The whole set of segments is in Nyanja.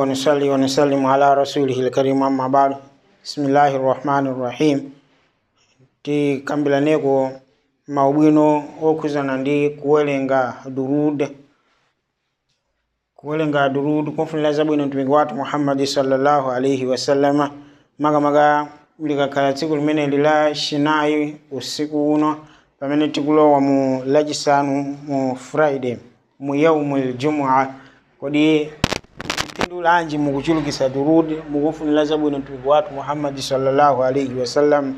ونصلي ونسلم على رسوله الكريم أما بعد بسم الله الرحمن الرحيم tikambilaneko maubwino okhuzana ndi kuwerenga durud kuwerenga durud kumfunira zabwino mtumiki wathu muhammadi sallallahu alaihi wasallama makamaka likakhala tsiku limeneli la chinayi usiku uno pamene tikulowa mu lachisanu mu friday mu yaumu ljumua kodi phindu lanji mukuchulukisa durud mukufunira zabwino mtumiki wathu muhammadi sallallahu alaihi wasallam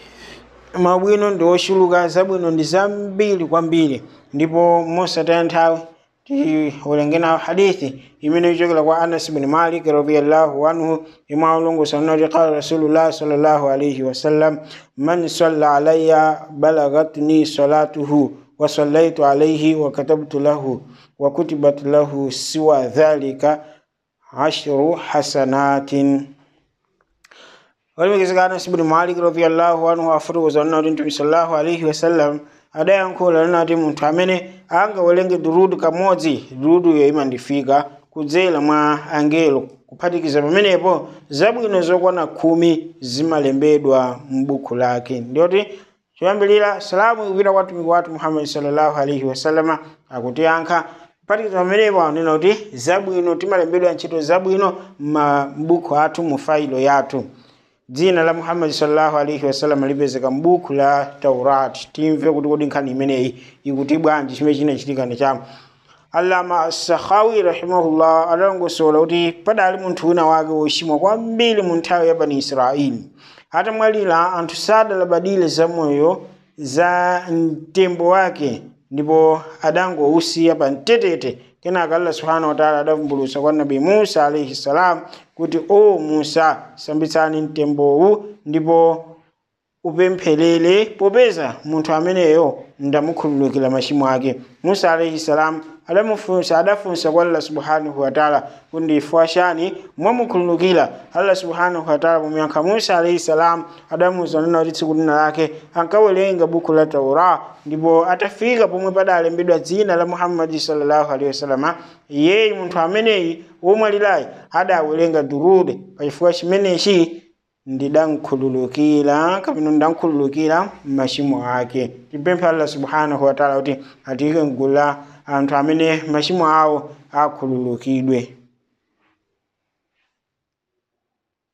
mabwino ndi ochuluka zabwino ndi zambiri kwambiri ndipo mosataya nthawi tiwerengeni hadithi imene ichokera kwa anas bin malik radiallahu anhu imwe aulongosa nati qala rasulullah sallallahu alaihi wasallam man salla alayya balagatni salatuhu wa sallaitu alaihi wa katabtu lahu wa kutibat lahu siwa dhalika ashru hasanatin walimikizika anas ibn malik radiallahu anhu afotokoza nati mtume sallallahu alaihi wasallam adayankhula nati munthu amene angawerenge durudu kamodzi durudu yo imandifika kudzera mwa angelo kuphatikiza pamenepo zabwino zokwana khumi zimalembedwa m'buku lake ndiyoti choyambilira salamu ikupita kwa mtumiki wathu muhammadi sallallahu alaihi wasallama akutiyankha kuphatikiza pamenepo anena kuti zabwino timalembedwa ntchito zabwino m'buku athu mu failo yathu dzina la muhammadi sallallahu alaihi wasallam lipezeka m'buku la taurat timve kuti kodi nkhani imeneyi ikuti bwanji chimene chinachitika ndi chama allama sakhawi rahimahullah adalongosola kuti padali munthu wina wake wochimwa kwambiri mu nthawi ya bani israeli atamwalira anthu sadalabadire zamoyo za mtembo wake ndipo adangousiya pa mtetete kenaka allah subhanahu wataala adavumbulutsa kwa nabi musa alaihi salam kuti o musa sambitsani mtembowu ndipo upempherere popeza munthu ameneyo ndamukhululukira machimo ake musa alaihi salam adamufunsa adafunsa kwa allah subhanahu wataala kuti ndifukwa chani mwamukhululukira allah subhanahu wataala pomuyankha musa alaihi salam adamuwuza nena kuti tsiku lina lake ankawerenga buku la taura ndipo atafika pomwe padalembedwa dzina la muhammadi sallallahu alaihi wasalama iyeyi munthu ameneyi womwalirayi adawerenga durude pachifukwa chimenechi ndidankhululukira kapena ndidankhululukira machimo ake tipemphe allah subhanahu wataala kuti atiyike mgulu la anthu amene machimo awo akhululukidwe